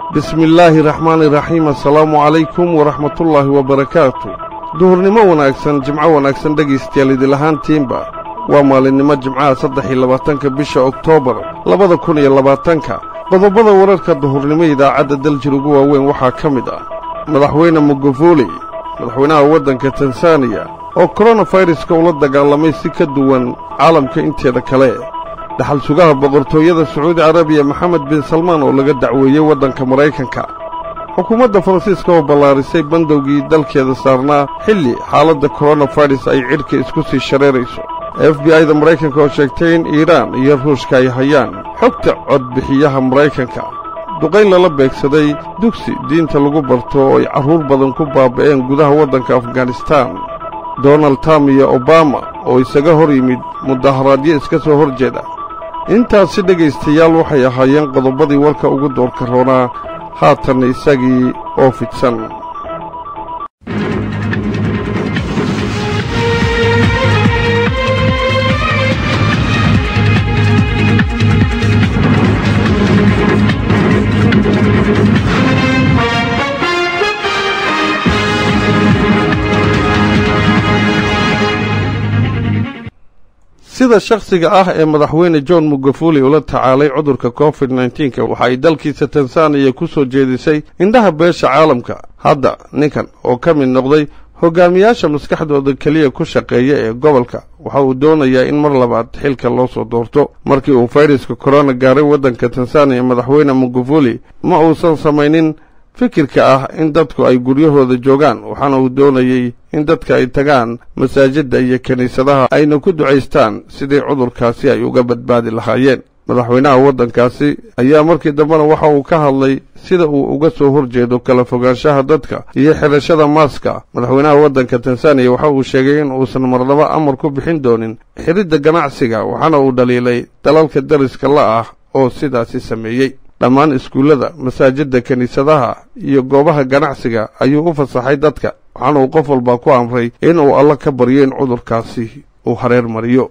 bismi illaahi raxmaani raxiim assalaamu calaykum waraxmatullaahi wabarakaatu duhurnimo wanaagsan jimco wanaagsan dhegaystayaal idilahaantiinba waa maalinimo jimcaha saddex iyo labaatanka bisha oktoobar labada kun iyo labaatanka qodobada wararka duhurnimo idaacadda daljir ugu waaweyn waxaa ka mid ah madaxweyne mugufuli madaxweynaha waddanka tansaaniya oo koronafayraska ula dagaalamay si ka duwan caalamka inteeda kale dhaxal sugaha boqortooyada sacuudi carabiya maxamed bin salmaan oo laga dacweeyey waddanka maraykanka xukuumadda faransiiska oo ballaarisay bandowgii dalkeeda saarnaa xilli xaaladda koronafayras ay cidhka isku sii shareerayso f b i da maraykanka oo sheegtay in iiraan iyo ruushka ay hayaan xogta codbixiyaha maraykanka duqayn lala beegsaday dugsi diinta lagu barto oo ay carruur badan ku baaba'een gudaha waddanka afganistaan donald trump iyo obama oo isaga hor yimid mudaharaadyo iska soo hor jeeda intaasi dhegaystayaal waxay ahaayeen qodobadii warka ugu doorka roonaa haatanna isagii oo fidsan sida shakhsiga ah ee madaxweyne john mugafuli ula tacaalay cudurka covid nnteenka waxa ay dalkiisa tansaaniya ku soo jeedisay indhaha beesha caalamka hadda ninkan oo ka mid noqday hogaamiyaasha maskaxdooda keliya ku shaqeeya ee gobolka waxa uu doonayaa in mar labaad xilka loo soo doorto markii uu fayraska korona gaaray waddanka tansaaniya madaxweyne mugafuli ma uusan samaynin fikirka ah in dadku ay guryahooda joogaan waxaana uu doonayey in dadka ay tagaan masaajidda iyo kiniisadaha ayna ku ducaystaan sidii cudurkaasi ay uga badbaadi lahaayeen madaxweynaha waddankaasi ayaa markii dambena waxa uu ka hadlay sida uu uga soo horjeedo kala fogaanshaha dadka iyo xidhashada maaska madaxweynaha waddanka tansaaniya waxa uu sheegay in uusan marnaba amar ku bixin doonin xidhidda ganacsiga waxaana uu dhaliilay dalalka dariska la ah oo sidaasi sameeyey dhammaan iskuullada masaajidda kiniisadaha iyo goobaha ganacsiga ayuu u fasaxay dadka waxaana uu qof walbaa ku amray in uu alla ka baryo in cudurkaasi uu hareer mariyo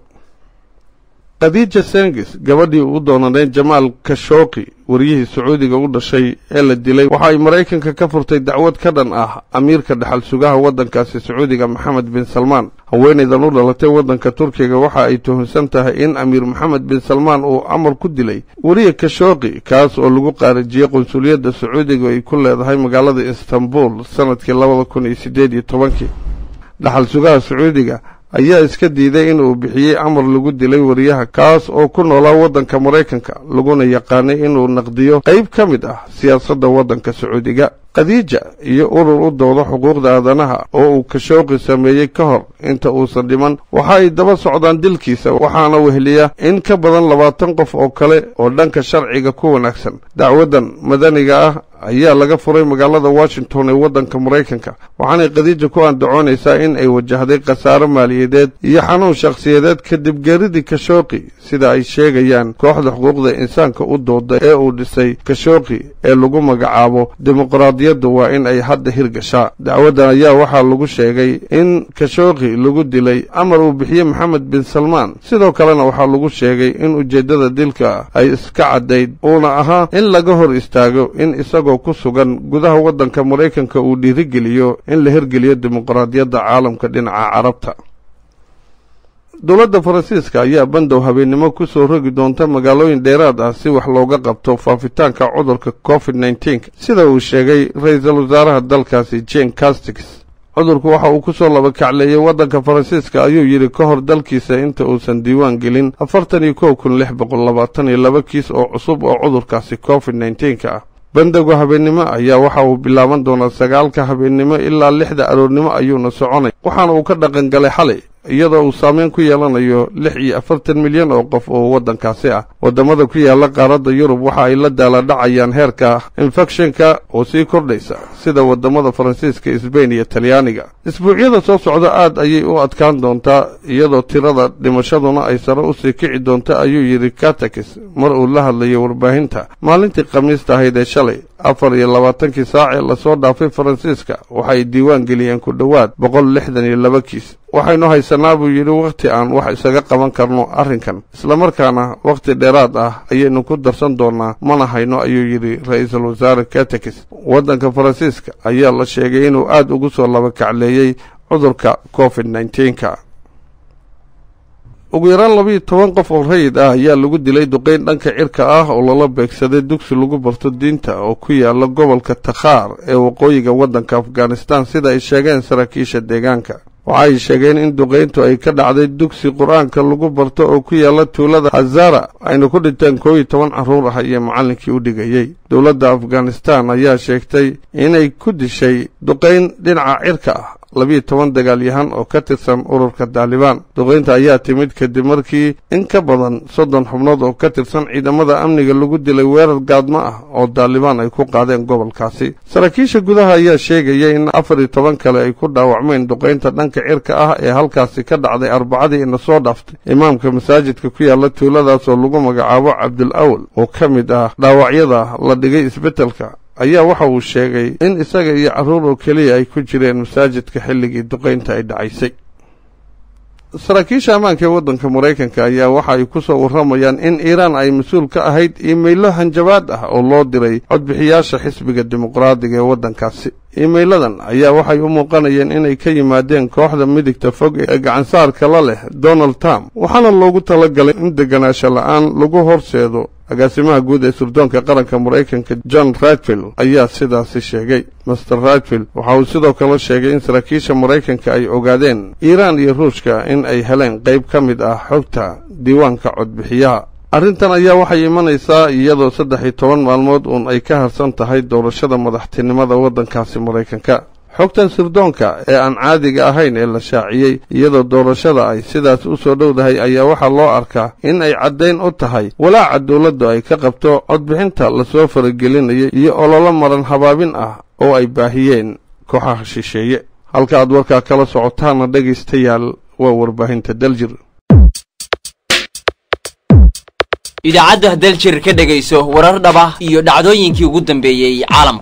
khadiija sengis gabadhii u doonanayd jamaal kashooqi wariyihii sacuudiga u dhashay ee la dilay waxa ay maraykanka ka furtay dacwad ka dhan ah amiirka dhaxal sugaha waddankaasi sacuudiga maxamed bin salmaan haweenaydan u dhalatay waddanka turkiga waxa ay tuhunsan tahay in amiir maxamed bin salmaan uu amar ku dilay weriye kashooqi kaas oo lagu qaarijiyey qunsuliyadda sacuudiga ay ku leedahay magaalada istanbul sannadkii labada kun iyo siddeed iyo tobankii dhaxal sugaha sacuudiga ayaa iska diiday in uu bixiyey amar lagu dilay wariyaha kaas oo ku noolaa waddanka maraykanka laguna yaqaanay inuu naqdiyo qayb ka mid ah siyaasadda waddanka sacuudiga khadiija iyo urur u dooda xuquuqda aadanaha oo uu kashooqi sameeyey ka hor inta uusan dhiman waxa ay daba socdaan dilkiisa waxaana weheliya in ka badan labaatan qof oo kale oo dhanka sharciga ku wanaagsan dacwaddan madaniga ah ayaa laga furay magaalada washington ee waddanka maraykanka waxaanay khadiija ku andacoonaysaa in ay wajahday khasaaro maaliyadeed iyo xanuun shakhsiyadeed kadib geeridii kashooqi sida ay sheegayaan kooxda xuquuqda insaanka u dooda ee uu dhisay kashooqi ee lagu magacaabo dimuqraadiyaddu waa in ay hadda hirgashaa dacwaddan ayaa waxaa lagu sheegay in kashooqi lagu dilay amar uu bixiyey maxamed bin salmaan sidoo kalena waxaa lagu sheegay in ujeeddada dilka ay iska caddayd uuna ahaa in laga hor istaago in isagoo ku sugan gudaha waddanka maraykanka uu dhiirigeliyo in la hirgeliyo dimuqraadiyadda caalamka dhinaca carabta dowladda faransiiska ayaa bandow habeennimo ku soo rogi doonta magaalooyin dheeraad ah si wax looga qabto faafitaanka cudurka covid nnteenka sida uu sheegay ra-iisul wasaaraha dalkaasi jen castix cudurku waxa uu ku soo labakacleeyey waddanka faransiiska ayuu yidhi ka hor dalkiisa inta uusan diiwaan gelin afartan iyo kow kun lix boqol labaatan iyo laba kiis oo cusub oo cudurkaasi covid nteenka ah bandowga habeennimo ayaa waxa uu bilaaban doonaa sagaalka habeennimo ilaa lixda aroornimo ayuuna soconay waxaana uu ka dhaqan galay xalay iyadoo uu saameyn ku yeelanayo lix iyo afartan milyan oo qof oo waddankaasi ah waddamada ku yaalla qaaradda yurub waxa ay la daaladhacayaan heerka infekshinka oo sii kordhaysa sida waddamada faransiiska sbain iyo talyaaniga isbuucyada soo socda aad ayay u adkaan doontaa iyadoo tirada dhimashaduna ay sare u sii kici doonta ayuu yidhi katakis mar uu la hadlayay warbaahinta maalintii khamiista ahayd ee shalay afar iyo labaatankii saac ee lasoo dhaafay faransiiska waxay diiwaan geliyeen ku dhowaad boqol lixdan iyo laba kiis waxaynu haysanaa buu yidhi wakhti aan wax isaga qaban karno arrinkan islamarkaana wakhti dheeraad ah ayaynu ku darsan doonaa mana hayno ayuu yidhi ra-iisul wasaare katekis waddanka faransiiska ayaa la sheegay inuu aad ugu soo labakacleeyey cudurka covid nneteen-ka ugu yaraan labiiyo toban qof oo rayid ah ayaa lagu dilay duqeyn dhanka cirka ah oo lala beegsaday dugsi lagu barto diinta oo ku yaala gobolka takhaar ee waqooyiga waddanka afghanistan sida ay sheegeen saraakiisha deegaanka waxaay sheegeen in duqayntu ay ka dhacday dugsi qur-aanka lagu barto oo ku yaala tuulada hazara ayna ku dhinteen koob iyo toban carruur ah iyo macallinkii u dhigayey dowladda afghanistan ayaa sheegtay inay ku dishay duqayn dhinaca cirka ah labiiyo toban dagaalyahan oo ka tirsan ururka daalibaan duqaynta ayaa timid kadib markii in ka badan soddon xubnood oo ka tirsan ciidamada amniga lagu dilay weerar gaadmo ah oo daalibaan ay ku qaadeen gobolkaasi saraakiisha gudaha ayaa sheegaya in afar iyo toban kale ay ku dhaawacmeen duqaynta dhanka cirka ah ee halkaasi ka dhacday arbacadii ina soo dhaaftay imaamka masaajidka ku yaala tuuladaas oo lagu magacaabo cabdul awal oo ka mid ah dhaawacyada la dhigay isbeddelka ayaa waxa uu sheegay in isaga iyo carruur oo keliya ay ku jireen masaajidka xilligii duqaynta ay dhacaysay saraakiisha ammaanka ee waddanka maraykanka ayaa waxa ay ku soo warramayaan in iiraan ay mas-uul ka ahayd iimaylo hanjabaad ah oo loo diray codbixiyaasha xisbiga dimuqraadiga ee waddankaasi iimeyladan ayaa waxay u muuqanayeen inay ka yimaadeen kooxda midigta fog ee gacansaarka la leh donald trump waxaana loogu talagalay in deganaansho la-aan lagu horseedo agaasimaha guud ee surdoonka qaranka maraykanka john radfield ayaa sidaasi sheegay master radfield waxa uu sidoo kale sheegay in saraakiisha maraykanka ay ogaadeen iiraan iyo ruushka in ay heleen qayb ka mid ah xogta diiwaanka codbixiyaha arrintan ayaa waxay imanaysaa iyadoo saddex iyo toban maalmood uun ay ka harsan tahay doorashada madaxtinimada waddankaasi maraykanka xogtan sirdoonka ee aan caadiga ahayn ee la shaaciyey iyadoo doorashada ay sidaas u soo dhowdahay ayaa waxaa loo arkaa in ay caddayn u tahay walaaca dowladdu ay ka qabto codbixinta lasoo faragelinaya iyo ololo maran habaabin ah oo ay baahiyeen kooxaha shisheeye halka aad warkaa kala socotaana dhegaystayaal waa warbaahinta daljir idaacadda daljir ka dhegayso warar dhaba iyo dhacdooyinkii ugu dambeeyey caalamka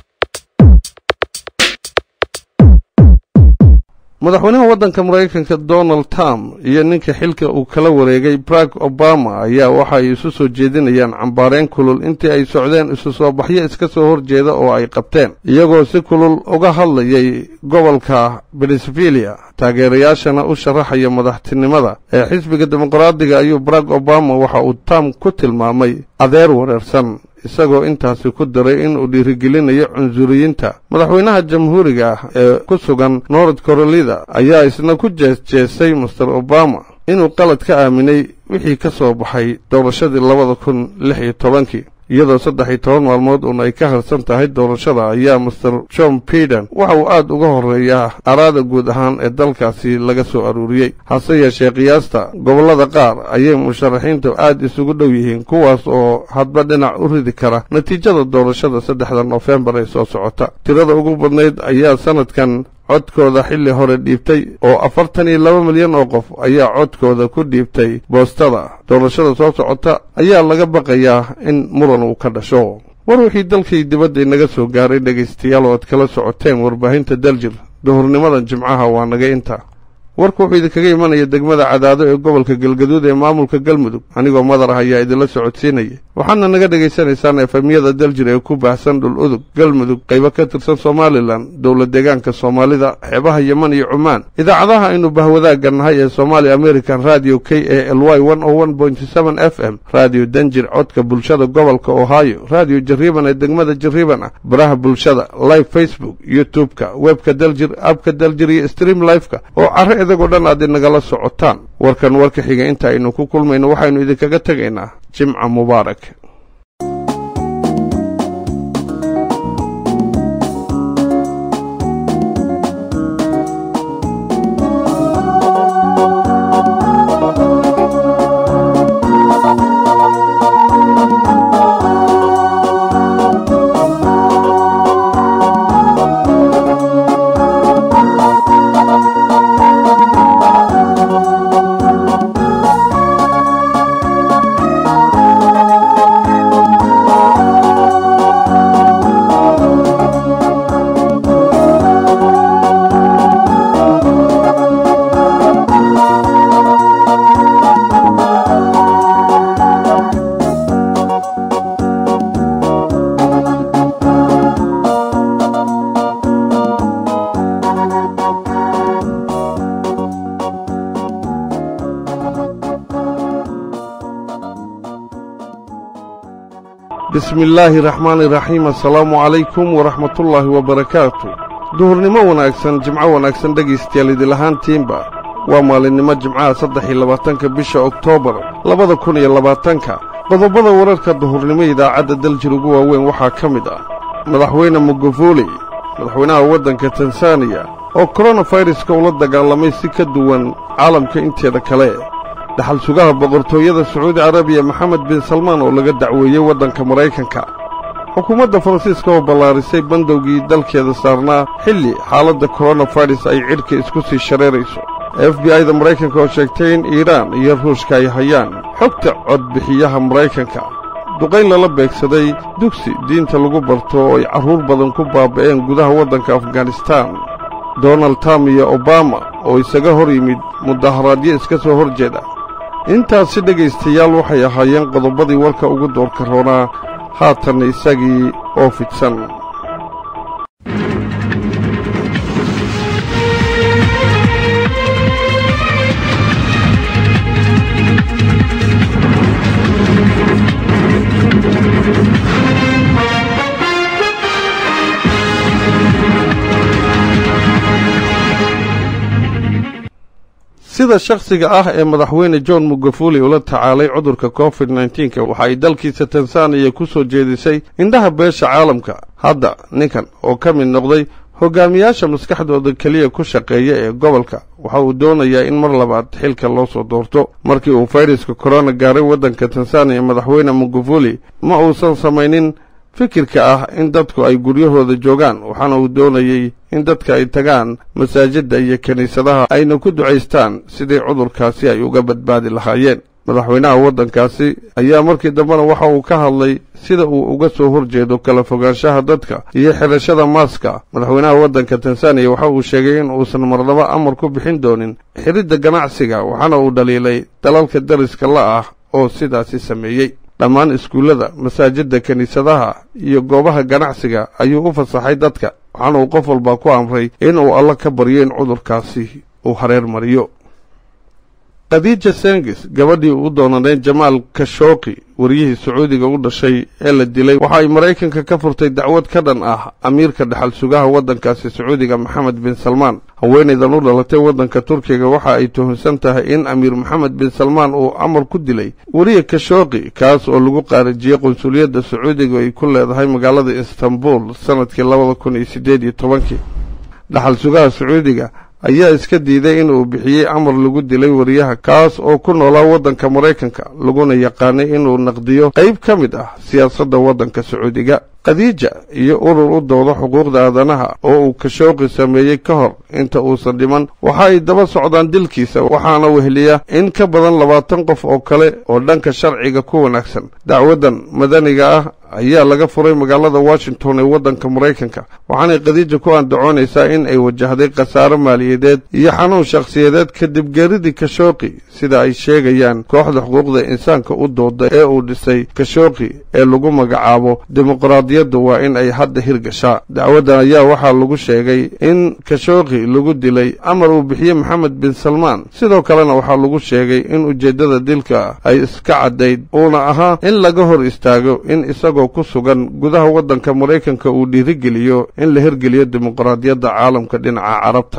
madaxweynaha waddanka maraykanka donald trump iyo ninka xilka uu kala wareegay barack obama ayaa waxa ay isu soo jeedinayaan cambaareen kulul intii ay socdeen isu soo baxyo iska soo horjeeda oo ay qabteen iyagoo si kulul uga hadlayay gobolka benesvilia taageerayaashana u sharaxaya madaxtinimada ee xisbiga dimuqraadiga ayuu barack obama waxa uu trump ku tilmaamay adeer wareersan isagoo intaasi ku daray inuu dhiirigelinayo cunsuriyiinta madaxweynaha jamhuuriga ah ee ku sugan north carolida ayaa isna ku jeesjeesay master obama inuu qalad ka aaminay wixii ka soo baxay doorashadii labada kun lix iyo tobankii iyadoo saddex iyo toban maalmood uun ay ka harsan tahay doorashada ayaa master john biden waxa uu aad uga horreeyaa araada guud ahaan ee dalkaasi laga soo aruuriyey hase yeeshee qiyaasta gobollada qaar ayay musharaxiintu aad isugu dhow yihiin kuwaas oo hadba dhinac u ridi kara natiijada doorashada saddexda noofembar ee soo socota tirada ugu badnayd ayaa sanadkan codkooda xilli hore dhiibtay oo afartan iyo laba milyan oo qof ayaa codkooda ku dhiibtay boostada doorashada soo socota ayaa laga baqayaa in muran uu ka dhasho war wixii dalkii dibadda inaga soo gaaray dhegaystayaal oo aad kala socoteen warbaahinta daljir duhurnimadan jimcaha waa naga inta warku wuxuu idinkaga imanaya degmada cadaado ee gobolka galgaduud ee maamulka galmudug anigoo madar ah ayaa idinla socodsiinaya waxaana naga dhegaysanaysaan efemyada daljir ee ku baahsan dhul udug galmudug qaybo ka tirsan somalilan dowlad deegaanka soomaalida xeebaha yeman iyo cumaan idaacadaha aynu bahwadaagga nahay ee somaali american radio k a l y f m radio danjir codka bulshada gobolka ohio radio jariiban ee degmada jariiban ah baraha bulshada live facebook youtube-ka webka daljir abka daljir iyo stream live-ka oo care idagoo dhan aad inagala socotaan warkan warka xiga inta aynu ku kulmayno waxaynu idinkaga tegaynaa jimca mubaarak bismi illaahi raxmaani raxiim assalaamu calaykum waraxmatullaahi wabarakaatu duhurnimo wanaagsan jimco wanaagsan dhegaystayaal idilahaantiinba waa maalinimo jimcaha saddex iyo labaatanka bisha oktoobar labada kun iyo labaatanka qodobada wararka duhurnimo idaacadda daljir ugu waaweyn waxaa ka mid ah madaxweyne mugufuli madaxweynaha waddanka tansaaniya oo koronafayraska ula dagaalamay si ka duwan caalamka inteeda kale dhaxal sugaha boqortooyada sacuudi carabiya maxamed bin salmaan oo laga dacweeyey waddanka maraykanka xukuumadda faransiiska oo ballaarisay bandowgii dalkeeda saarnaa xilli xaaladda koronafayras ay cidhka isku sii shareerayso f b i-da maraykanka oo sheegtay in iiraan iyo ruushka ay hayaan xogta codbixiyaha maraykanka duqayn lala beegsaday dugsi diinta lagu barto oo ay carruur badan ku baaba'een gudaha waddanka afganistaan donald trump iyo obama oo isaga hor yimid mudaharaadyo iska soo hor jeeda intaasi dhegaystayaal waxay ahaayeen qodobadii warka ugu doorka roonaa haatanna isagii oo fidsan sida shakhsiga ah ee madaxweyne john mugufuli ula tacaalay cudurka covid nneteen-ka waxa ay dalkiisa tansaaniya ku soo jeedisay indhaha beesha caalamka hadda ninkan oo ka mid noqday hogaamiyaasha maskaxdooda keliya ku shaqeeya ee gobolka waxa uu doonayaa in mar labaad xilka loo soo doorto markii uu fayraska korona gaaray waddanka tansaaniya madaxweyne mugufuli ma uusan samaynin fikirka ah in dadku ay guryahooda joogaan waxaana uu doonayey in dadka ay tagaan masaajidda iyo kiniisadaha ayna ku ducaystaan sidii cudurkaasi ay uga badbaadi lahaayeen madaxweynaha waddankaasi ayaa markii dambena waxa uu ka hadlay sida uu uga soo horjeedo kala fogaanshaha dadka iyo xidhashada maaska madaxweynaha waddanka tansaaniya waxa uu sheegay in uusan marnaba amar ku bixin doonin xidhidda ganacsiga waxaana uu dhaliilay dalalka dariska la ah oo sidaasi sameeyey dhammaan iskuullada masaajidda kiniisadaha iyo goobaha ganacsiga ayuu u fasaxay dadka waxaana uu qof walbaa ku amray in uu alla ka baryo in cudurkaasi uu hareer mariyo khadiija sengis gabadhii u doonanayd jamaal kashooqi wariyihii sacuudiga u dhashay ee la dilay waxa ay maraykanka ka furtay dacwad ka dhan ah amiirka dhaxal sugaha waddankaasi sacuudiga maxamed bin salmaan haweenaydan u dhalatay waddanka turkiga waxa ay tuhunsan tahay in amiir maxamed bin salmaan uu amar ku dilay weriye kashooqi kaas oo lagu qaarijiyey qunsuliyadda sacuudiga ay ku leedahay magaalada istanbul sanadkii labada kun iyo siddeed iyo tobankii dhaxal sugaha sacuudiga ayaa iska diiday in uu bixiyey amar lagu dilay wariyaha kaas oo ku noolaa waddanka maraykanka laguna yaqaanay inuu naqdiyo qayb ka mid ah siyaasadda waddanka sacuudiga khadiija iyo urur u dooda xuquuqda aadanaha oo uu kashooqi sameeyey ka hor inta uusan dhiman waxa ay daba socdaan dilkiisa waxaana weheliya in ka badan labaatan qof oo kale oo dhanka sharciga ku wanaagsan dacwaddan madaniga ah ayaa laga furay magaalada washington ee waddanka maraykanka waxaanay khadiija ku andacoonaysaa in ay wajahday khasaaro maaliyadeed iyo xanuun shakhsiyadeed kadib geeridii kashooqi sida ay sheegayaan kooxda xuquuqda insaanka u dooda ee uu dhisay kashooqi ee lagu magacaabo dimuqraadiyadda waa in ay hadda hirgashaa dacwaddan ayaa waxaa lagu sheegay in kashooqi lagu dilay amar uu bixiyey maxamed bin salmaan sidoo kalena waxaa lagu sheegay in ujeeddada dilka ay iska caddayd uuna ahaa in laga hor istaago in isagoo ku sugan gudaha waddanka maraykanka uu dhiirigeliyo in la hirgeliyo dimuqraadiyadda caalamka dhinaca carabta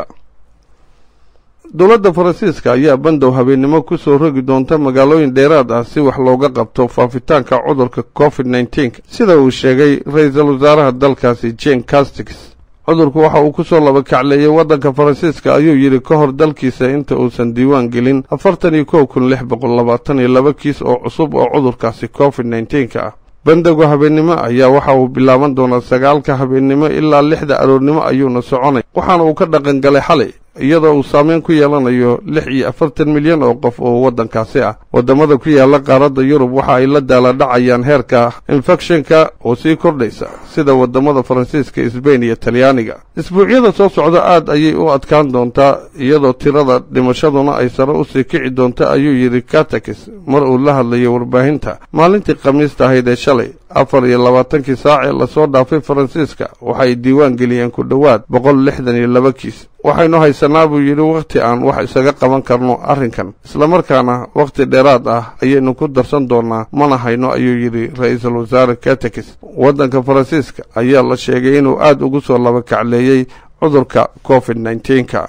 dowladda faransiiska ayaa bandow habeennimo ku soo rogi doonta magaalooyin dheeraad ah si wax looga qabto faafitaanka cudurka covid nneteen sida uu sheegay ra-iisul wasaaraha dalkaasi jen castix cudurku waxa uu ku soo laba kacleeyey waddanka faransiiska ayuu yidhi ka hor dalkiisa inta uusan diiwaan gelin afartan iyo kow kun lix boqol labaatan iyo laba kiis oo cusub oo cudurkaasi covid nneteen-ka ah bandowga habeennimo ayaa waxa uu bilaaban doonaa sagaalka habeennimo ilaa lixda aroornimo ayuuna soconay waxaana uu ka dhaqan galay xalay iyadoo uu saameyn ku yeelanayo lix iyo afartan milyan oo qof oo waddankaasi ah waddamada ku yaalla qaaradda yurub waxa ay la daaladhacayaan heerka infekshinka oo sii kordhaysa sida waddamada faransiiska sbain iyo talyaaniga isbuucyada soo socda aad ayay u adkaan doontaa iyadoo tirada dhimashaduna ay sare usii kici doonta ayuu yidhi katakis mar uu la hadlayo warbaahinta maalintii khamiista ahayd ee shalay afar iyo labaatankii saac ee lasoo dhaafay faransiiska waxay diiwaan geliyeen ku dhowaad boqol lixdan iyo laba kiis waxaynu haysanaa buu yidhi wakhti aan wax isaga qaban karno arrinkan islamarkaana wakhti dheeraad ah ayaynu ku darsan doonnaa mana hayno ayuu yidhi ra-iisul wasaare katekis waddanka faransiiska ayaa la sheegay inuu aad ugu soo labakacleeyey cudurka covid nneteen-ka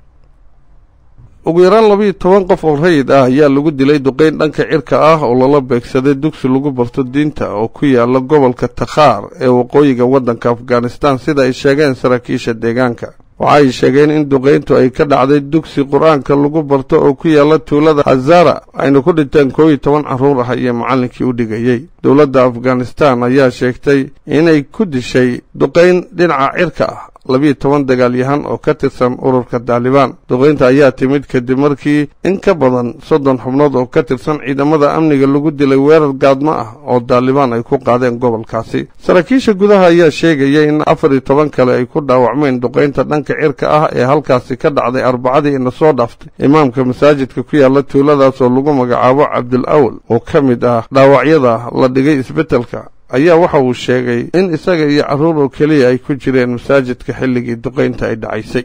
ugu yaraan labiiyo toban qof oo rayid ah ayaa lagu dilay duqeyn dhanka cirka ah oo lala beegsaday dugsi lagu barto diinta oo ku yaala gobolka takhaar ee waqooyiga waddanka afghanistan sida ay sheegeen saraakiisha deegaanka waxa ay sheegeen in duqeyntu ay ka dhacday dugsi qur-aanka lagu barto oo ku yaala tuulada hazara ayna ku dhinteen koob iyo toban carruur ah iyo macallinkii u dhigayey dowladda afghanistan ayaa sheegtay inay ku dishay duqeyn dhinaca cirka ah labiiyo toban dagaalyahan oo ka tirsan ururka daalibaan duqeynta ayaa timid kadib markii in ka badan soddon xubnood oo ka tirsan ciidamada amniga lagu dilay weerar gaadmo ah oo daalibaan ay ku qaadeen gobolkaasi saraakiisha gudaha ayaa sheegaya in afar iyo toban kale ay ku dhaawacmeen duqeynta dhanka cirka ah ee halkaasi ka dhacday arbacadii ina soo dhaaftay imaamka masaajidka ku yaala tuuladaas oo lagu magacaabo cabdul awal oo ka mid ah dhaawacyada la dhigay isbeddelka ayaa waxa uu sheegay in isaga iyo carruur oo keliya ay ku jireen masaajidka xilligii duqaynta ay dhacaysay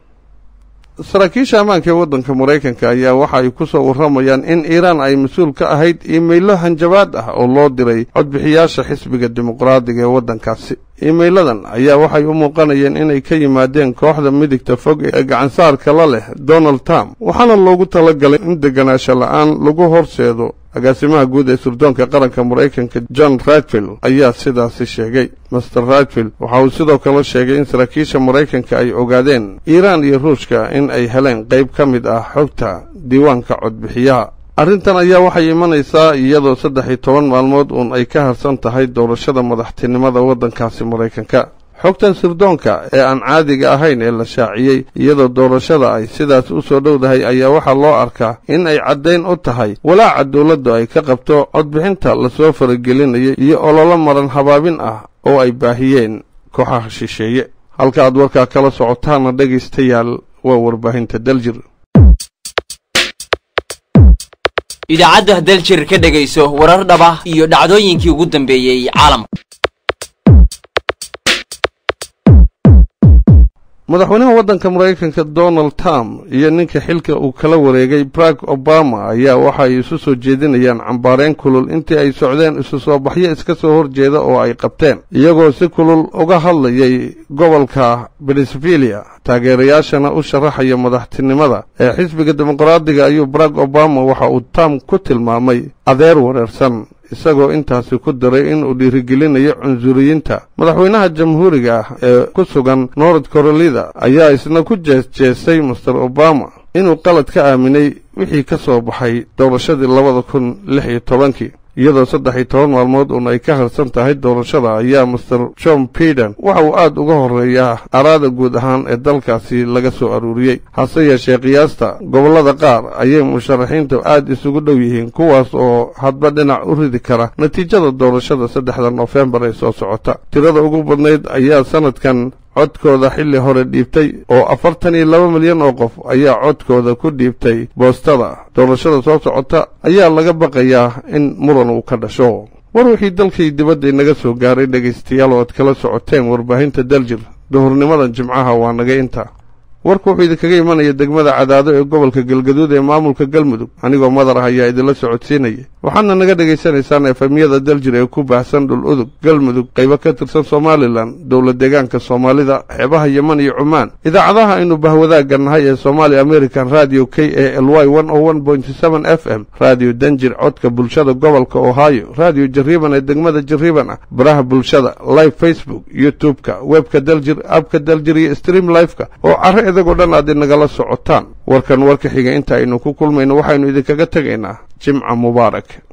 saraakiisha ammaanka ee waddanka maraykanka ayaa waxa ay ku soo warramayaan in iiraan ay mas-uul ka ahayd iimaylo hanjabaad ah oo loo diray codbixiyaasha xisbiga dimuqraadiga ee waddankaasi iimeyladan ayaa waxay u muuqanayeen inay ka yimaadeen kooxda midigta fog ee gacansaarka la leh donald trump waxaana loogu talagalay in deganaansho la-aan lagu horseedo agaasimaha guud ee surdoonka qaranka maraykanka john radfield ayaa sidaasi sheegay master radfield waxa uu sidoo kale sheegay in saraakiisha maraykanka ay ogaadeen iiraan iyo ruushka in ay heleen qayb ka mid ah xogta diiwaanka codbixiyaha arrintan ayaa waxay imanaysaa iyadoo saddex iyo toban maalmood uun ay ka harsan tahay doorashada madaxtinimada waddankaasi maraykanka xogtan sirdoonka ee aan caadiga ahayn ee la shaaciyey iyadoo doorashada ay sidaas u soo dhowdahay ayaa waxaa loo arkaa in ay caddayn u tahay walaaca dowladdu ay ka qabto codbixinta lasoo faragelinayay iyo ololo maran habaabin ah oo ay baahiyeen kooxaha shisheeye halka aad warkaa kala socotaana dhegaystayaal waa warbaahinta daljir idaacadda daljir ka dhegayso warar dhaba iyo dhacdooyinkii ugu dambeeyey caalamka madaxweynaha waddanka maraykanka donald trump iyo ninka xilka uu kala wareegay barack obama ayaa waxa ay isu soo jeedinayaan cambaareen kulul intii ay socdeen isu soo baxyo iska soo horjeeda oo ay qabteen iyagoo si kulul uga hadlayay gobolka benesvilia taageerayaashana u sharaxaya madaxtinimada ee xisbiga dimuqraadiga ayuu barack obama waxa uu trump ku tilmaamay adeer wareersan isagoo intaasi ku daray inuu dhiirigelinayo cunsuriyiinta madaxweynaha jamhuuriga ah ee ku sugan north carolida ayaa isna ku jeesjeesay master obama inuu qalad ka aaminay wixii ka soo baxay doorashadii labada kun lix iyo tobankii iyadoo saddex iyo toban maalmood uun ay ka harsan tahay doorashada ayaa master john biden waxa uu aad uga horreeyaa araada guud ahaan ee dalkaasi laga soo aruuriyey hase yeeshee qiyaasta gobollada qaar ayay musharaxiintu aad isugu dhow yihiin kuwaas oo hadba dhinac u ridi kara natiijada doorashada saddexda noofembar ee soo socota tirada ugu badnayd ayaa sanadkan codkooda xilli hore dhiibtay oo afartan iyo laba milyan oo qof ayaa codkooda ku dhiibtay boostada doorashada soo socota ayaa laga baqayaa in muran uu ka dhasho war wixii dalkii dibadda inaga soo gaaray dhegaystayaal oo aad kala socoteen warbaahinta daljir duhurnimadan jimcaha waa naga inta warku wuxuu idinkaga imanaya degmada cadaado ee gobolka galgaduud ee maamulka galmudug anigoo madar ah ayaa idinla socodsiinaya waxaadna naga dhegaysanaysaan efemyada daljir ee ku baahsan dhul udug galmudug qaybo ka tirsan somalilan dowlad deegaanka soomaalida xeebaha yeman iyo cumaan idaacadaha aynu bahwadaagga nahay ee somaali american radio k a l y f m radio danjir codka bulshada gobolka ohio radio jariiban ee degmada jariiban ah baraha bulshada live facebook youtube-ka webka daljir abka daljir iyo stream live-ka oo caro idagoo dhan aad inagala socotaan warkan warka xiga inta aynu ku kulmayno waxaynu idinkaga tegaynaa jimca mubaarak